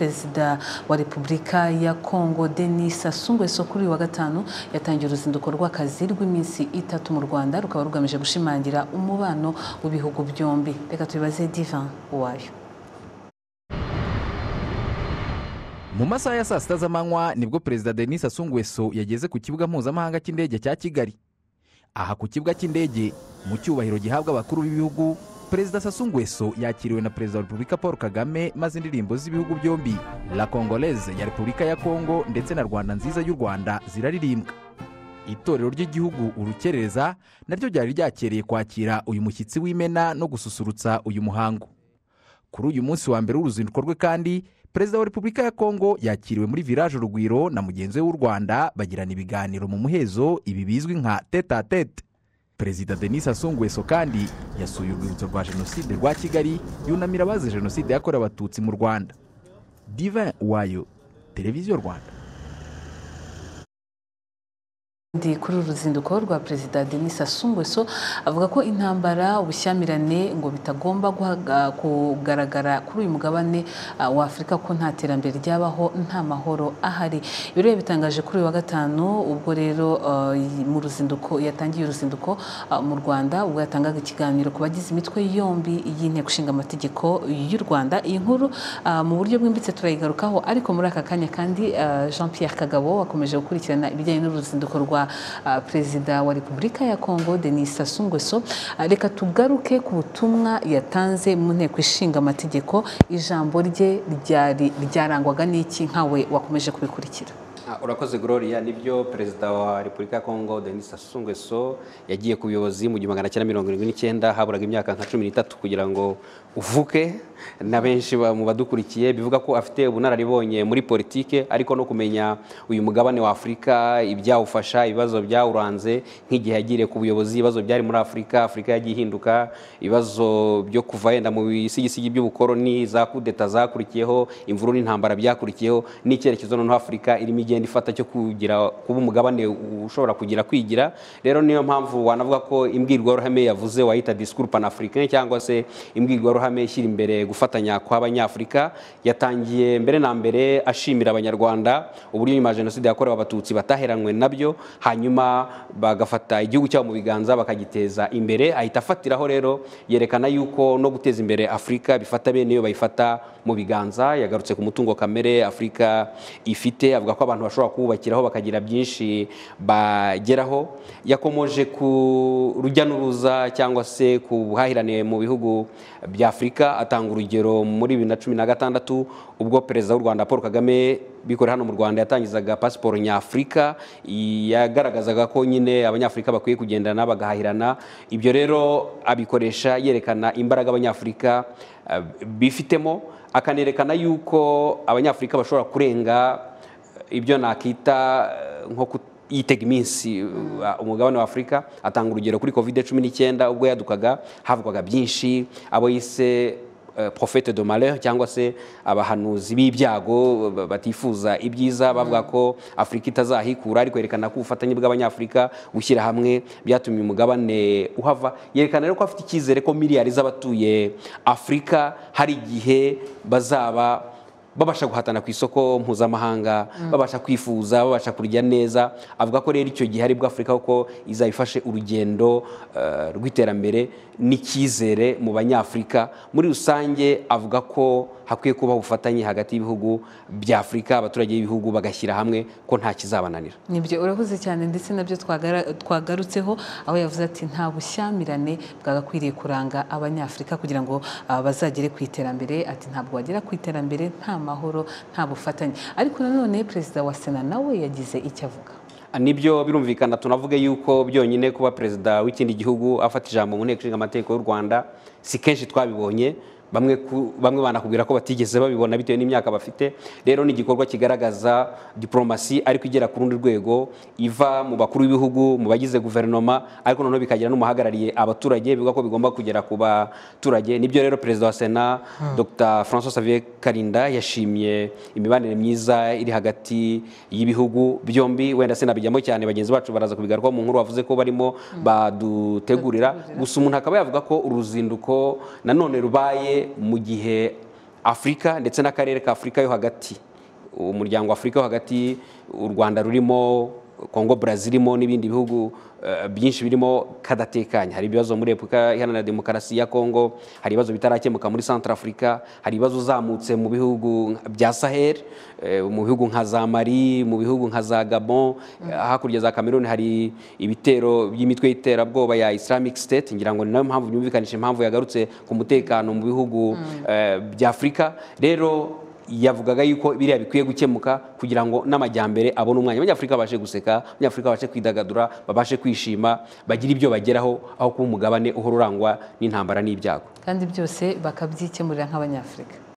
perezida wa repubulika ya kongo denis sassou nguesso kuri uyu wa gatanu yatangiye uruzinduko rw'akazi rw'iminsi itatu mu rwanda rukaba rugamije gushimangira umubano w'ibihugu byombi reka tubibaze divan uwayo mu masaha ya saa sita z'amanywa nibwo perezida denis sassou nguesso yageze ku kibuga mpuzamahanga cy'indege cya kigali aha ku kibuga cy'indege mu cyubahiro gihabwa abakuru b'ibihugu perezida sassou nguesso yakiriwe na perezida wa repubulika paul kagame maze indirimbo z'ibihugu byombi la congolese ya repubulika ya kongo ndetse na rwanda nziza y'u rwanda ziraririmbwa itorero ry'igihugu urukerereza naryo ryari ryakereye kwakira uyu mushyitsi w'imena no gususurutsa uyu muhango kuri uyu munsi wa mbere w'uruzinduko rwe kandi perezida wa repubulika ya kongo yakiriwe muri village urugwiro na mugenzi we w'u rwanda bagirana ibiganiro mu muhezo ibi bizwi nka tete a tete perezida denis asungweso kandi yasuye urwibutso rwa jenoside rwa kigali yunamira abazize jenoside yakorewe abatutsi mu rwanda divin wayo televiziyo rwanda ndi kuri uru ruzinduko rwa perezida denis asungweso avuga ko intambara ubushyamirane ngo bitagomba kugaragara kuri uyu mugabane wa afurika ko nta terambere ryabaho nta mahoro ahari ibi rero bitangaje kuri uyu wa gatanu ubwo rero mu ruzinduko yatangiye uruzinduko mu rwanda ubwo yatangaga ikiganiro ku bagize imitwe yombi y'inteko ishinga amategeko y'u rwanda iyi nkuru mu buryo bwimbitse turayigarukaho ariko muri aka kanya kandi jean Pierre kagabo wakomeje gukurikirana ibijyanye n'uruzinduko rwa perezida wa repubulika ya kongo denis sassou nguesso reka tugaruke ku butumwa yatanze mu nteko ishinga amategeko ijambo rye ryari ryarangwaga n'iki nkawe wakomeje kubikurikira urakoze gloria nibyo perezida wa repubulika ya kongo denis sassou nguesso yagiye ku buyobozi mu gihumbi magana cyenda mirongo irindwi n'icyenda haburaga imyaka nka cumi n'itatu kugira ngo uvuke na benshi mu badukurikiye bivuga ko afite ubunararibonye muri politike ariko no kumenya uyu mugabane wa afurika ibyawufasha ibibazo byawuranze nk'igihe yagiriye ku buyobozi ibibazo byari muri afurika afurika yagiye ihinduka ibibazo byo kuva yenda mu bisigisigi by'ubukoroni za kudeta zakurikiyeho imvuru n'intambara byakurikiyeho n'icyerekezo noneho afurika irimo igenda ifata cyo kugira kuba umugabane ushobora kugira kwigira rero niyo mpamvu wanavuga ko imbwirwaruhame yavuze wayita disikuru panafurikani cyangwa se imbwirwaruhame amahame ishyira imbere gufatanya kw'abanyafurika yatangiye mbere na mbere ashimira abanyarwanda uburyo nyuma ya jenoside yakorewe abatutsi bataheranywe nabyo hanyuma bagafata igihugu cyabo mu biganza bakagiteza imbere ahita afatiraho rero yerekana yuko no guteza imbere afurika bifata bene iyo bayifata mu biganza yagarutse ku mutungo kamere afurika ifite avuga ko abantu bashobora kuwubakiraho bakagira byinshi bageraho yakomoje ku rujya n'uruza cyangwa se ku buhahirane mu bihugu bya afurika atanga urugero muri bibiri na cumi na gatandatu ubwo perezida w'u rwanda paul kagame bikorera hano mu rwanda yatangizaga pasiporo nyafurika yagaragazaga ko nyine abanyafurika bakwiye kugendana bagahahirana ibyo rero abikoresha yerekana imbaraga abanyafurika bifitemo akanerekana yuko abanyafurika bashobora kurenga ibyo nakita nko yitega iminsi umugabane wa afurika atanga urugero kuri kovide cumi n'icyenda ubwo yadukaga havugwaga byinshi abo yise profete de malheur cyangwa se abahanuzi b'ibyago batifuza ibyiza bavuga ko afurika itazahikura ariko yerekana ko ubufatanye bw'abanyafurika gushyira hamwe byatumye umugabane uhava yerekana rero ko afite icyizere ko miliyari z'abatuye afurika hari igihe bazaba babasha guhatana ku isoko mpuzamahanga babasha kwifuza babasha kurya neza avuga ko rero icyo gihe aribwo afurika kuko izabifashe urugendo rw'iterambere n'icyizere mu banyafurika muri rusange avuga ko hakwiye kuba ubufatanye hagati y'ibihugu bya afurika abaturage b'ibihugu bagashyira hamwe ko nta kizabananira nibyo urahuze cyane ndetse nabyo twagarutseho aho yavuze ati nta bushyamirane bwagakwiriye kuranga abanyafurika kugira ngo bazagere ku iterambere ati ntabwo wagera ku iterambere nta amahoro nta bufatanye ariko nanone perezida wa sena nawe yagize icyo avuga nibyo birumvikana tunavuge yuko byonyine kuba perezida w'ikindi gihugu afata ijambo mu nteko ishinga amategeko y'u rwanda si kenshi twabibonye bamwe banakubwira ko batigeze babibona bitewe n'imyaka bafite rero ni igikorwa kigaragaza diporomasi ariko igera ku rundi rwego iva mu bakuru b'ibihugu mu bagize guverinoma ariko noneho bikagira n'umuhagarariye abaturage bivuga ko bigomba kugera ku baturage nibyo rero perezida wa sena dr francois xavier karinda yashimye imibanire myiza iri hagati y'ibihugu byombi wenda sinabijyamo cyane bagenzi bacu baraza kubigarukaho mu nkuru bavuze ko barimo badutegurira gusa umuntu akaba yavuga ko uruzinduko nanone rubaye mu gihe afurika ndetse n'akarere ka afurika yo hagati umuryango afurika yo hagati u rwanda rurimo kongo brazil irimo n'ibindi bihugu eh, byinshi birimo kadatekanye hari ibibazo muri repubulika iharanira demokarasi ya kongo hari ibibazo bitarakemuka muri centre afurika hari ibibazo uzamutse mu bihugu bya sahel eh, mu bihugu nka za mali mu bihugu nka za gabon eh, hakurya za cameroon hari ibitero by'imitwe y'iterabwoba ya islamic state ngira ngo ni nayo mpamvu byumvikanishije impamvu yagarutse ku mutekano mu bihugu eh, bya afurika rero yavugaga yuko biriya bikwiye gukemuka kugira ngo n'amajyambere abone umwanya abanyafurika babashe guseka abanyafurika babashe kwidagadura babashe kwishima bagire ibyo bageraho aho kuba umugabane uhora urangwa n'intambara n'ibyago kandi byose bakabyikemurira nk'abanyafurika